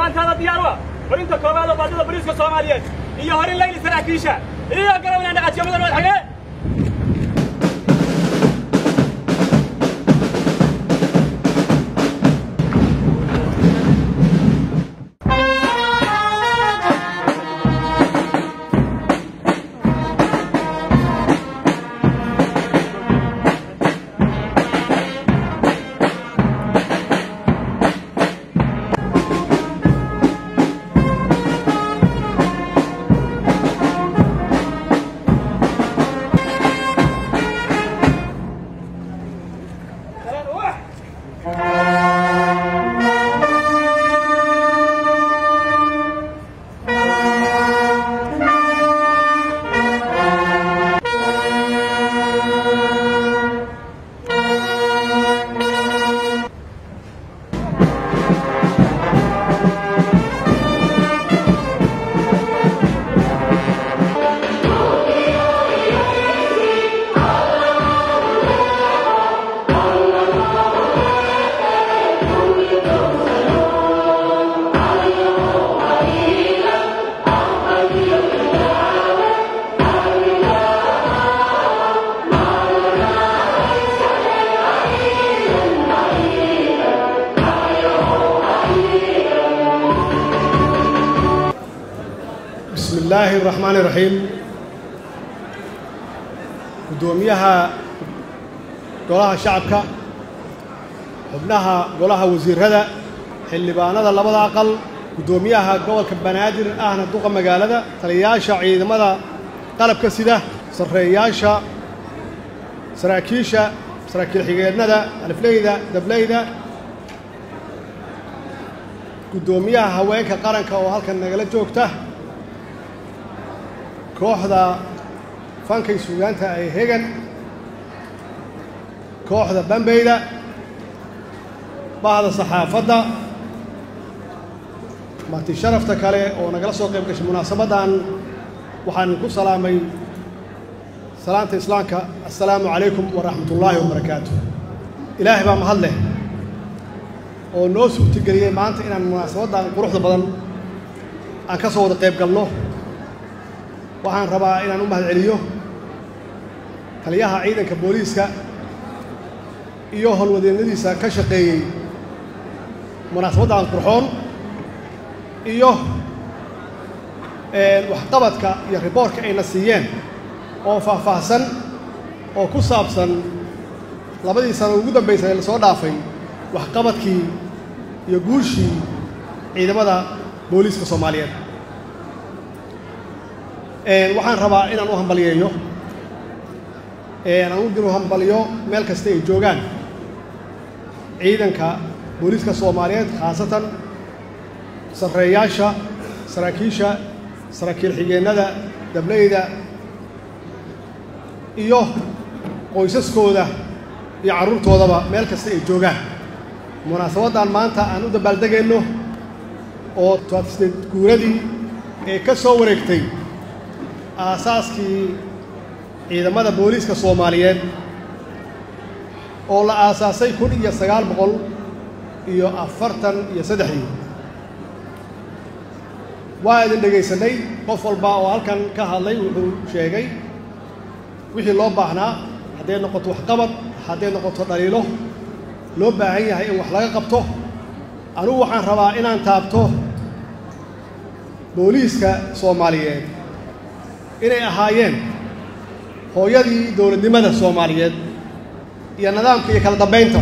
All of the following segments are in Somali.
gacantaada diyaar u ah horinta koowaad oo baadida boliiska soomaaliyeed iyo horin layli saraakiisha iyo garawna dhaqajiyo mudan madaxweyne bismi illaahi araxmaani iraxiim guddoomiyaha golaha shacabka xubnaha golaha wasiirrada xildhibaanada labada aqal guddoomiyaha gobolka banaadir ahna duqa magaalada taliyayaasha ciidamada qalabka sida sarreeyaasha saraakiisha saraakiil xigeednada alifleyda dableyda guddoomiyaha haweenka qaranka oo halkan nagala joogta kooxda fankay suugaanta ee hegan kooxda bambeyda bahda saxaafadda marti sharafta kale oo nagala soo qayb gashay munaasabaddan waxaan ku salaamay salaanta islaamka assalaamu calaykum waraxmatullaahi wabarakaatu ilaahay baa mahad leh oo noo suurtageliyey maanta inaan munaasabaddan quruxda badan aan ka soo wada qayb galno waxaan rabaa inaan u mahad celiyo taliyaha ciidanka booliiska iyo howlwadeennadiisa ka shaqeeyey munaasabaddan qurxoon iyo waxqabadka iyo riboortka ayna siiyeen oo faahfaahsan oo ku saabsan labadii sano ugu dambaysay ee lasoo dhaafay waxqabadkii iyo guushii ciidamada booliiska soomaaliyeed waxaan rabaa inaan u hambaliyeeyo aan u diro hambaliyo meel kasta ay joogaan ciidanka booliiska soomaaliyeed khaasatan sarreeyaasha saraakiisha saraakiil xigeennada dableyda iyo qoysaskooda iyo carruurtoodaba meel kasta ay joogaan munaasabaddan maanta aan u dabaaldegayno oo tobaadsideed guuradii ee ka soo wareegtay aasaaskii ciidamada booliiska soomaaliyeed oo la aasaasay kun iyo sagaal boqol iyo afartan iyo saddexdii waa idin dhegaysanay qof walba oo halkan ka hadlay wuxuu sheegay wixii loo baahnaa hadday noqoto waxqabad hadday noqoto dhaliilo loo baahan yahay in wax laga qabto anugu waxaan rabaa inaan taabto booliiska soomaaliyeed inay ahaayeen hooyadii dowladnimada soomaaliyeed iyo nidaamka iyo kala dambaynta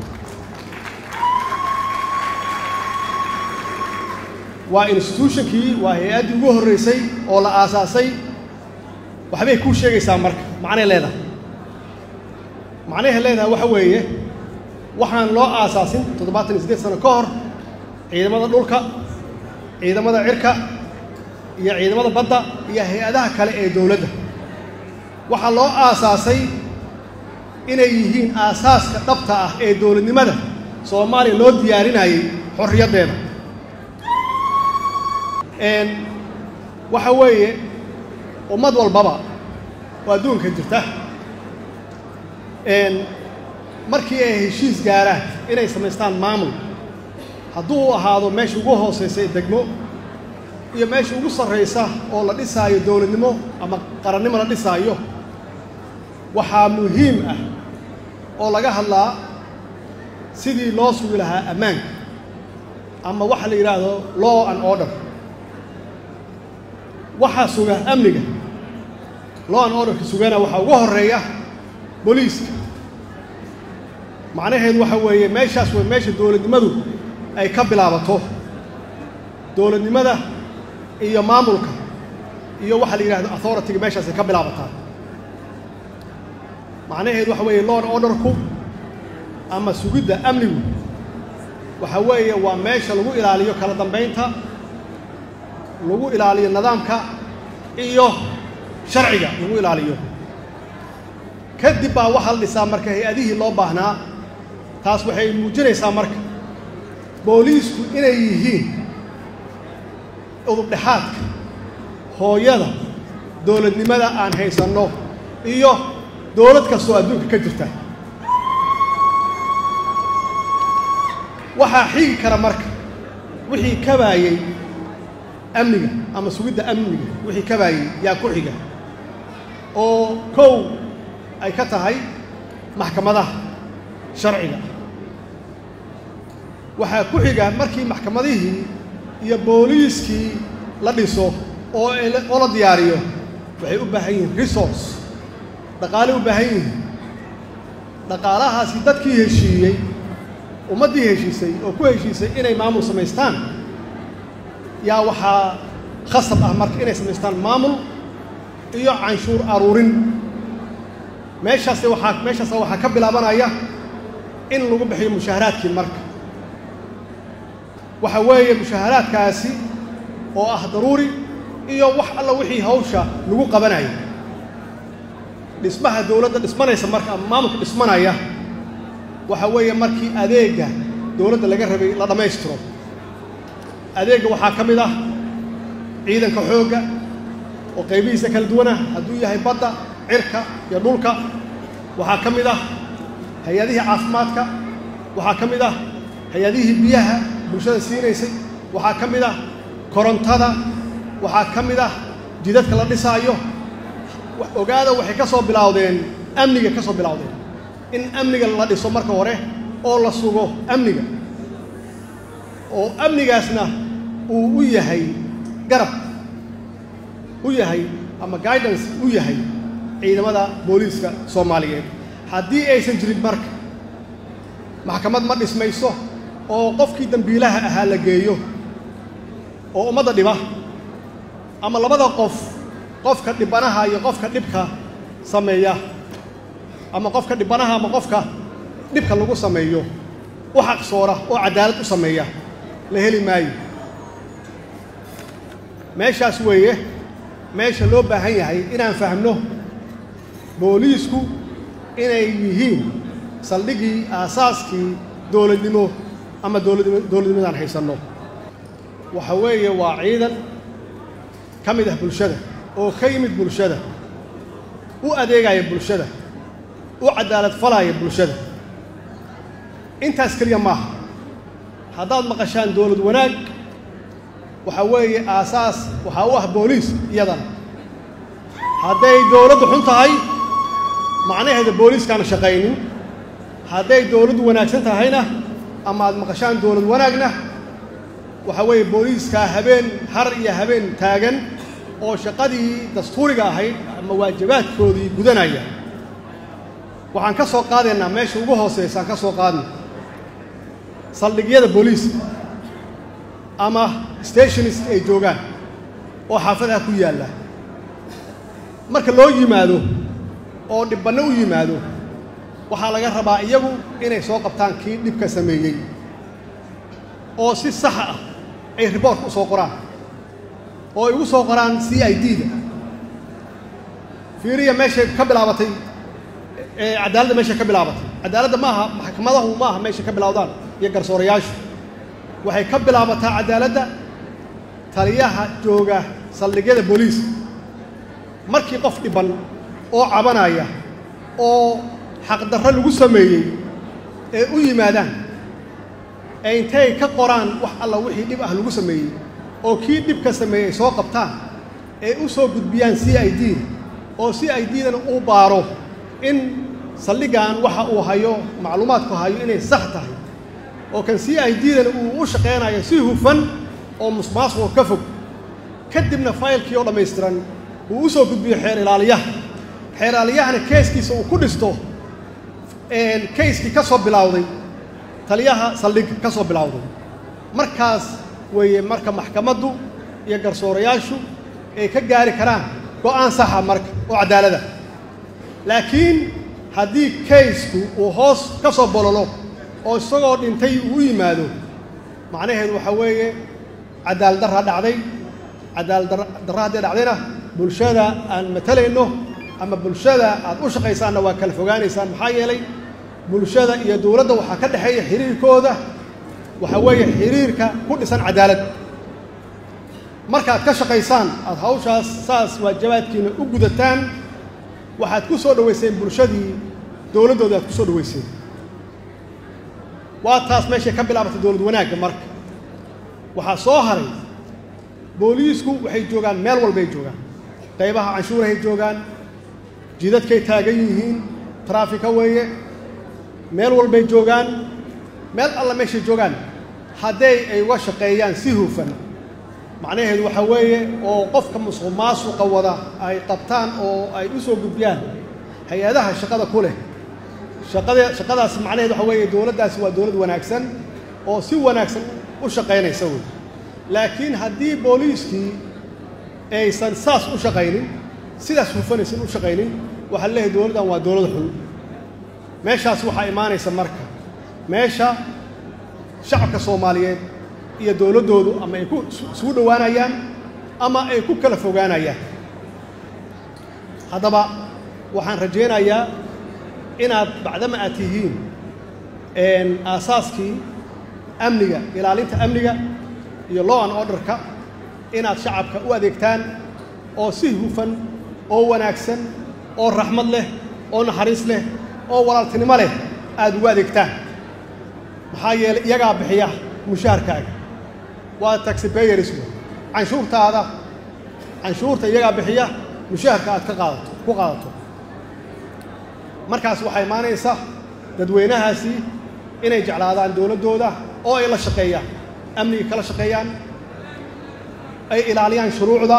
waa instituutionkii waa hay-addii ugu horraysay oo la aasaasay waxbay kuu sheegaysaa marka macnay leedahay macnahay leedahay waxa weeye waxaan loo aasaasin toddobaatan iyo siddeed sano ka hor ciidamada dhulka ciidamada cirka iyo ciidamada badda iyo hay-adaha kale ee dowladda waxaa loo aasaasay inay yihiin aasaaska dhabta ah ee dowladnimada soomaaliya loo diyaarinayay xorriyaddeeda waxa weeye ummad walbaba oo adduunka jirta markii ay heshiis gaaraan inay samaystaan maamul hadduu ahaado meesha ugu hoosaysa ee degmo iyo meesha ugu sarraysa oo la dhisaayo dowladnimo ama qarannimo la dhisaayo waxaa muhiim ah oo laga hadlaa sidii loo sugi lahaa ammaanka ama waxa la yidhaahdo law and order waxaa suga amniga law and orderka sugana waxaa ugu horreeya booliiska macnaheedu waxa weeye meeshaas way meesha dowladnimadu ay ka bilaabato dowladnimada iyo maamulka iyo waxa la yidhahdo authority-ga meeshaas ay ka bilaabataa macnaheedu waxa weeye law and orderku ama sugidda amnigu waxa weeye waa meesha lagu ilaaliyo kala dambaynta lagu ilaaliyo nidaamka iyo sharciga lagu ilaaliyo kadib baa waxaa la dhisaa marka hay-adihii loo baahnaa taas waxay muujinaysaa marka booliisku inay yihiin udubdhexaadka hooyada dowladnimada aan haysanno iyo dowlad kastoo adduunka ka jirta waxaa xigi kara marka wixii kabaayey amniga ama sugidda amniga wixii kabaayey yaa ku xiga oo kow ay ka tahay maxkamadaha sharciga waxaa ku xiga markii maxkamadihii iyo booliiskii la dhiso oo oo la diyaariyo waxay u baahan yihiin resource dhaqaaley u baahan yihiin dhaqaalahaasi dadkii heshiiyey ummaddii heshiisay oo ku heshiisay inay maamul samaystaan yaa waxaa khasab ah marka inay samaystaan maamul iyo canshuur aruurin meeshaase waxaa meeshaasa waxaa ka bilaabanaya in lagu bixiyo mushaaharaadkii marka waxa weeye mushaaharaadkaasi oo ah daruuri iyo wax alla wixii hawsha lagu qabanayo dhismaha dowladda dhismanaysa marka ama maamulka dhismanaya waxa weeye markii adeegga dowladda laga rabay la dhammaystiro adeegga waxaa ka mid ah ciidanka xoogga oo qaybihiisa kala duwanah hadduu yahay badda cirka iyo dhulka waxaa ka mid ah hay-adihii caafimaadka waxaa ka mid ah hay-adihii biyaha bulshada siinaysay waxaa ka mid ah korontada waxaa ka mid ah jidadka la dhisaayo ogaada waxay ka soo bilowdeen amniga ka soo bilowdeen in amniga la dhiso marka hore oo la sugo amniga oo amnigaasna uu u yahay garab u yahay ama guidance u yahay ciidamada booliiska soomaaliyeed haddii aysan jirin marka maxkamad ma dhismayso oo qofkii dembiilaha ahaa la geeyo oo ummadda dhiba ama labada qof qofka dhibanaha iyo qofka dhibka sameeya ama qofka dhibanaha ama qofka dhibka lagu sameeyo u xaqsoora oo caddaalad u sameeya la heli maayo meeshaas weeye meesha loo baahan yahay inaan fahmno booliisku inay yihiin saldhiggii aasaaskii dowladnimo ama dowladnimo dowladnimadaan haysanno waxa weeye waa ciidan ka mid ah bulshada oo ka yimid bulshada u adeegaya bulshada u caddaalad falaya bulshada intaas keliya maaha haddaad maqashaan dowlad wanaag waxaa weeye aasaas waxaa u ah booliis iyadana hadday dowladdu xun tahay macnaheeda booliiskaana shaqaynin hadday dowladdu wanaagsan tahayna ama aad maqashaan dowlad wanaagna waxaa weeye booliiskaa habeen har iyo habeen taagan oo shaqadii dastuuriga ahayd ama waajibaadkoodii gudanaya waxaan ka soo qaadaynaa meesha ugu hooseysaan ka soo qaadna saldhigyada booliiska ama stationist ay joogaan oo xaafadaha ku yaalla marka loo yimaado oo dhibbanno u yimaado waxaa laga rabaa iyagu inay soo qabtaan kii dhibka sameeyey oo si saxa ah ay riboortka u soo qoraan oo ay ugu soo qoraan c i d da fiiriya meeshay ka bilaabatay cadaaladda meeshay ka bilaabatay cadaaladda ma aha maxkamadahu ma aha meeshay ka bilowdaan iyo garsoorayaashu waxay ka bilaabataa cadaaladda taliyaha jooga saldhigyada booliiska markii qof dhiban oo cabanaya oo xaqdarro lagu sameeyey ee u yimaadaan ee intay ka qoraan wax alla wixii dhib ah lagu sameeyey oo kii dhibka sameeyey ay soo qabtaan ee u soo gudbiyaan c i d oo c i d-dana uu baaro in saldhigan waxa uu hayo macluumaadku hayo inay sax tahay oo kan c i d-dana uu u shaqaynayo si hufan oo musmaasuqo ka fog kadibna faylkii oo dhammaystiran uu u soo gudbiyo xeer ilaaliyaha xeer ilaaliyahana keeskiisa uu ku dhisto kayskii ka soo bilowday taliyaha saldhigga ka soo bilowday markaas weeye marka maxkamaddu iyo garsoorayaashu ay ka gaari karaan go'aan saxa marka oo caddaalada laakiin haddii kaysku uu hoos ka soo bololo oo isagoo dhintay uu u yimaado macnaheedu waxaa weeye cadaalad darraa dhacday cadaalad darra hadday dhacdayna bulshada aan matalayno ama bulshada aad u shaqaysaanna waa kala fogaanaysaan maxaa yeelay bulshada iyo dowladda waxaa ka dhexeeya xiriirkooda waxaa weeye xiriirka ku dhisan cadaalad markaad ka shaqaysaan aada hawshaas saas waajabaadkiina u gudataan waxaad ku soo dhowayseen bulshadii dowladdooda aad ku soo dhowayseen waa taas meeshay ka bilaabatay dowlad wanaagga marka waxaa soo haray booliisku waxay joogaan meel walbay joogaan qaybaha canshuurahay joogaan jidadkay taagan yihiin taraafika weeye meel walbay joogaan meel alla meeshay joogaan hadday ay uga shaqeeyaan si hufan macnaheedu waxaa weeye oo qofka musuq maasuqa wada ay qabtaan oo ay u soo gudbiyaan hay-adaha shaqada ku leh shaqada shaqadaas macnaheedu waxaa weeye dowladdaasi waa dowlad wanaagsan oo si wanaagsan u shaqaynaysa wey laakiin haddii booliiskii aysan saas u shaqaynin sidaas hufanaysan u shaqaynin waxaa leeyahay dowladdan waa dowlad xun meeshaas waxaa imaanaysa marka meesha shacabka soomaaliyeed iyo dowladdoodu ama ay ku isugu dhowaanayaan ama ay ku kala fogaanayaan haddaba waxaan rajaynayaa inaad bacdama aad tihiin aasaaskii amniga ilaalinta amniga iyo law and orderka inaad shacabka u adeegtaan oo si hufan oo wanaagsan oo raxmad leh oo naxariis leh oo walaaltinimo leh aad ugu adeegtaan maxaa yeelay iyagaa bixiya mushaharkaaga waa taxipayers wey canshuurtaada canshuurta iyagaa bixiya mushaharka aad ka qaadato ku qaadato markaas waxaa imaanaysa dadweynahaasi inay jeclaadaan dowladdooda oo ay la shaqeeyaan amniga kala shaqeeyaan ay ilaaliyaan shuruucda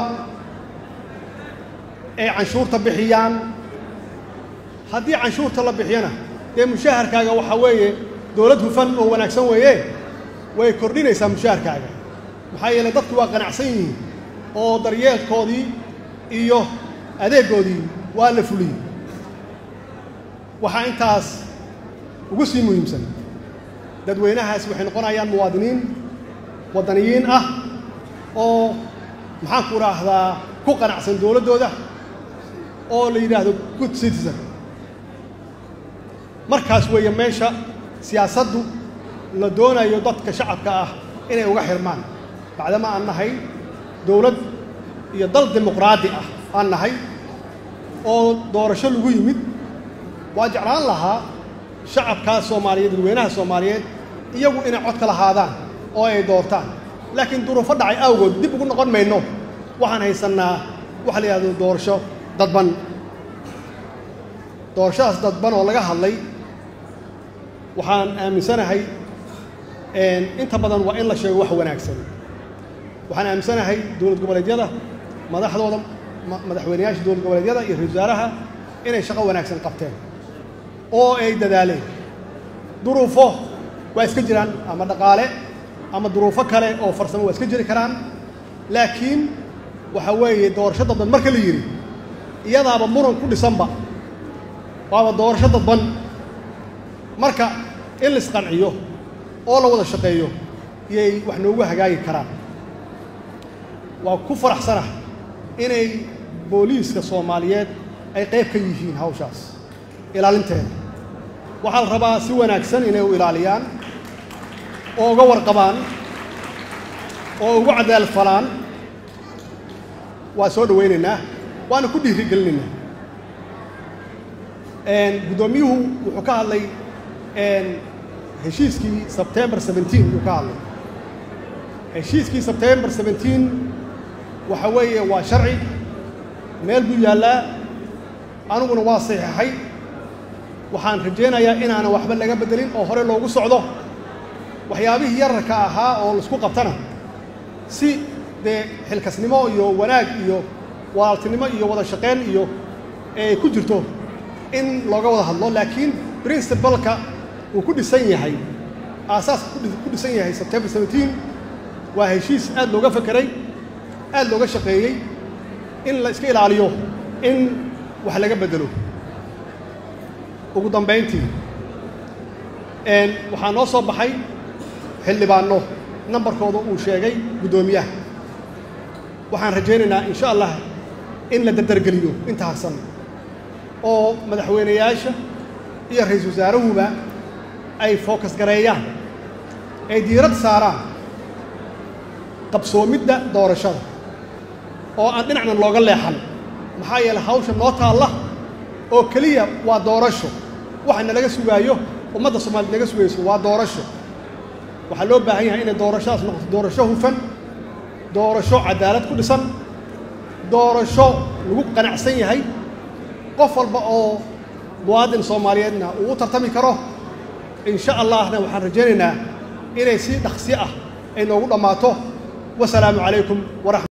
ay canshuurta bixiyaan haddii canshuurta la bixiyana dee mushaharkaaga waxaa weeye dowlad hufan oo wanaagsan weeye way kordhinaysaa mushaharkaaga maxaa yeelay dadku waa qanacsan yihiin oo daryeelkoodii iyo adeeggoodii waa la fuliyey waxaa intaas ugu sii muhiimsan dadweynahaasi waxay noqonayaan muwaadiniin waddaniyiin ah oo maxaan ku idhaahdaa ku qanacsan dowladdooda oo la yidhaahdo good citizen markaas weeye meesha siyaasaddu la doonayo dadka shacabka ah inay uga xirmaan bacdama aan nahay dowlad iyo dal dimuqraadi ah aan nahay oo doorasho lagu yimid waa jeclaan lahaa shacabkaas soomaaliyeed dadweynaha soomaaliyeed iyagu inay codka lahaadaan oo ay doortaan laakiin duruufo dhacay awgood dib ugu noqon mayno waxaan haysannaa waxa la yidhahdo doorasho dadban doorashadaas dadban oo laga hadlay waxaan aaminsanahay inta badan waa in la sheego wax wanaagsan waxaan aaminsanahay dowlad goboleedyada madaxdooda madaxweyneyaasha dowlad goboleedyada iyo ra-isul wasaaraha inay shaqo wanaagsan qabteen oo ay dadaaleen duruufo waa iska jiraan ama dhaqaale ama duruufo kale oo farsamo waa iska jiri karaan laakiin waxa weeye doorasho dadban marka la yidhi iyadaaba muran ku dhisanba waaba doorasho dadban marka in la isqanciyo oo la wada shaqeeyo iyay wax noogu hagaagi karaan waa ku faraxsanah inay booliiska soomaaliyeed ay qayb ka yihiin hawshaas ilaalinteeda waxaa la rabaa si wanaagsan inay u ilaaliyaan oo uga warqabaan oo ugu cadaalad falaan waa soo dhowaynaynaa waana ku dhiirigelinaynaa guddoomiyuhu wuxuu ka hadlay heshiiskii sebtembar 17 uu ka hadlay heshiiskii sebtembar 17 waxa weeye waa sharci meel buu yaallaa aniguna waa saxiixay waxaan rajaynayaa inaanan waxba laga beddelin oo hore loogu socdo waxyaabihii yararka ahaa oo laisku qabtana si dee xilkasnimo iyo wanaag iyo walaaltinimo iyo wada shaqayn iyo ay ku jirto in looga wada hadlo laakiin princibalka uu ku dhisan yahay aasaaska ku dhisan yahay sebtembar 17 waa heshiis aad looga fekeray aad looga shaqeeyey in la iska ilaaliyo in wax laga beddelo ugu dambayntii waxaa noo soo baxay xildhibaanno nambarkooda uu sheegay guddoomiyaha waxaan rajaynaynaa insha allah in la dardargeliyo inta harsan oo madaxweynayaasha iyo ra-iisul wasaarahuba ay fookas gareeyaan ay diirad saaraan qabsoomidda doorashada oo aan dhinacna looga leexan maxaa yeeley hawsha noo taalla oo keliya waa doorasho waxa nalaga sugaayo ummadda soomaaliyed naga sugayso waa doorasho waxaa loo baahan yahay inay doorashadaas noqoto doorasho hufan doorasho cadaalad ku dhisan doorasho lagu qanacsan yahay qof walba oo muwaadin soomaaliyeedna uu u tartami karo insha allahna waxaan rajaynaynaa inay si dhaqsi ah ay noogu dhammaato wasalaamu calaykum waraxmat